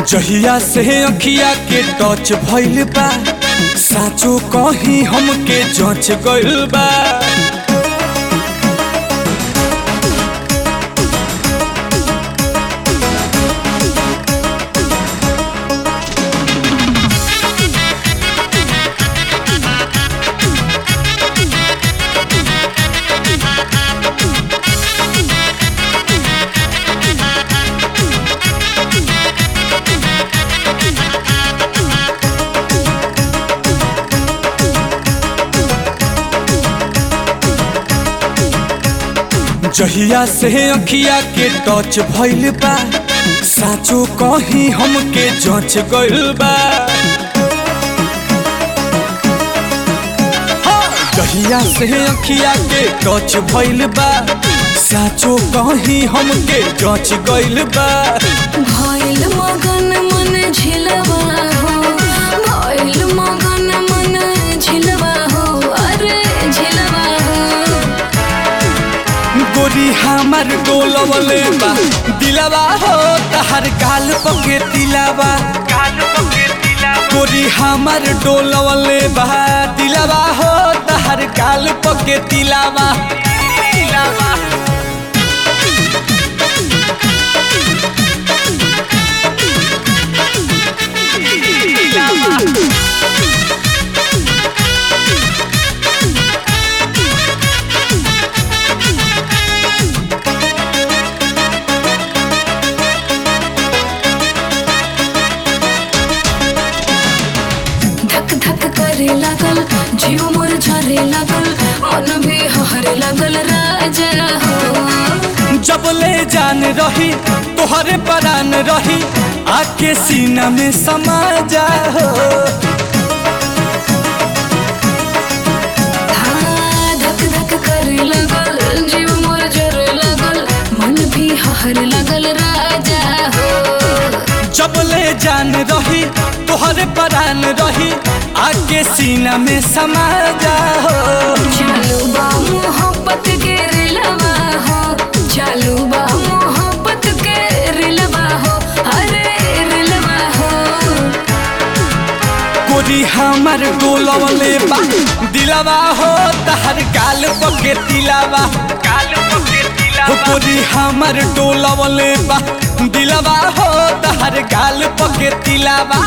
जहिया से अखिया के टच भइल बा साचो कहीं हमके जच गइल बा जहिया से अखिया के टच भइल बा साचो कहीं हमके जच गइल बा जहिया से अखिया के टच भइल बा साचो कहीं हमके जच गइल बा भइल मगन मन झिलवा हो भइल मगन मन झिलवा हो अरे झिलवा हो गोरी हमार डोलवले बा दिलवा हो तहर गाल पके दिलवा गोरी हमार डोलवले बा दिलवा हो तहर गाल पके दिलवा धक धक करे लागल जीव मोर झरे लागल मन भी हरे लागल राजा हो जबले जान रही तोहरे परान रही आके सीना में समा जा हो हाँ, धक धक करे लागल जीव मोर झरे लागल मन भी हरे लागल राजा हो जबले जान रही तोहरे परान रही आके सीना में समा जा हो चालू बा मोहब्बत के रिलवा हो चालू बा मोहब्बत के रिलवा हो अरे रिलवा हो गोरी हमर डोलवले बा दिलवा हो तहर गाल पके दिलवा गाल पके दिलवा हो गोरी हमर डोलवले बा दिलवा हो तहर गाल पके दिलवा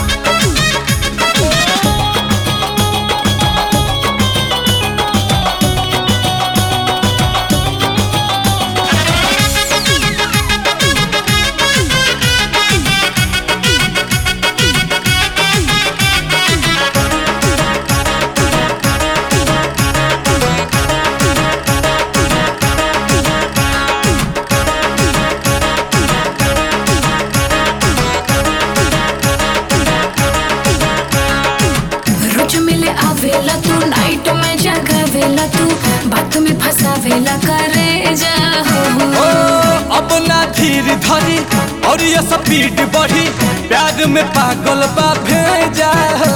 रोज मिले आवेला तू नाइट में जगावेला तू बात में फसावेला करे जा ओ हो अब ना धीर धरी और ये स्पीड बढ़ी प्यार में पागल बा भेजा हो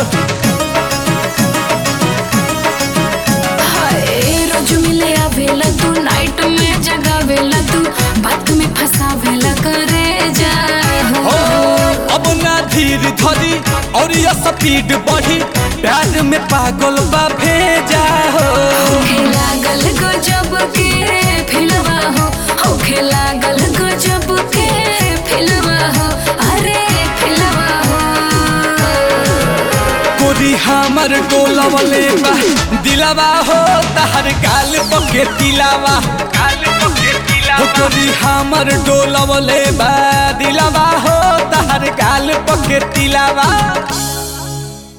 हाय रोज मिले आवेला तू नाइट में जगावेला तू बात में फसावेला करे जा ओ हो अब ना धीर धरी और ये स्पीड बढ़ी प्यार में पागल बा भेजा हो होखे लागल गजब के फिलवा हो होखे लागल गजब के फिलवा हो अरे फिलवा हो गोरी हमर डोलवले बा दिलवा हो तहर गाल पके दिलवा गाल पके दिलवा हो गोरी हमर डोलवले बा दिलवा हो तहर गाल पके दिलवा